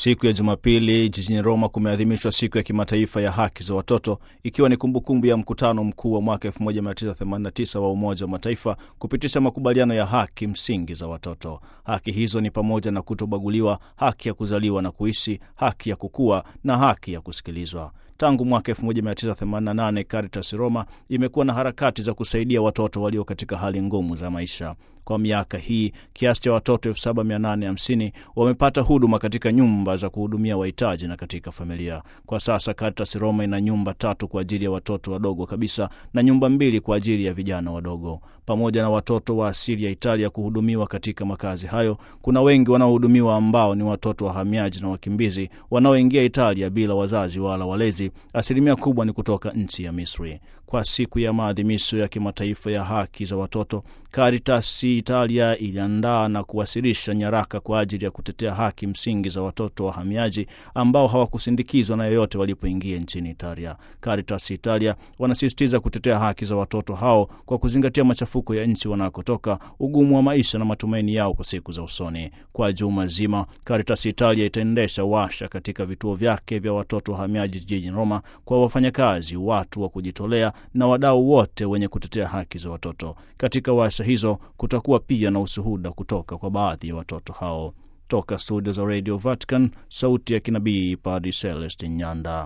Siku ya Jumapili jijini Roma kumeadhimishwa siku ya kimataifa ya haki za watoto, ikiwa ni kumbukumbu ya mkutano mkuu wa mwaka 1989 wa Umoja wa Mataifa kupitisha makubaliano ya haki msingi za watoto. Haki hizo ni pamoja na kutobaguliwa, haki ya kuzaliwa na kuishi, haki ya kukua na haki ya kusikilizwa. Tangu mwaka 1988 Caritas Roma imekuwa na harakati za kusaidia watoto walio katika hali ngumu za maisha. Kwa miaka hii kiasi cha watoto 7850 wamepata huduma katika nyumba za kuhudumia wahitaji na katika familia. Kwa sasa Caritas Roma ina nyumba tatu kwa ajili ya watoto wadogo kabisa na nyumba mbili kwa ajili ya vijana wadogo. Pamoja na watoto wa asili ya Italia kuhudumiwa katika makazi hayo, kuna wengi wanaohudumiwa ambao ni watoto wahamiaji na wakimbizi wanaoingia Italia bila wazazi wala walezi. Asilimia kubwa ni kutoka nchi ya Misri. Kwa siku ya maadhimisho ya kimataifa ya haki za watoto, Caritas Italia iliandaa na kuwasilisha nyaraka kwa ajili ya kutetea haki msingi za watoto wahamiaji ambao hawakusindikizwa na yoyote walipoingia nchini Italia. Caritas Italia wanasisitiza kutetea haki za watoto hao kwa kuzingatia machafuko ya nchi wanakotoka, ugumu wa maisha na matumaini yao kwa siku za usoni. Kwa juma zima, Caritas Italia itaendesha washa katika vituo vyake vya watoto wahamiaji jijini Roma kwa wafanyakazi, watu wa kujitolea na wadau wote wenye kutetea haki za watoto. Katika washa hizo kutakuwa pia na ushuhuda kutoka kwa baadhi ya watoto hao. Toka studio za Radio Vatican, sauti ya kinabii, Padre Celestin Nyanda.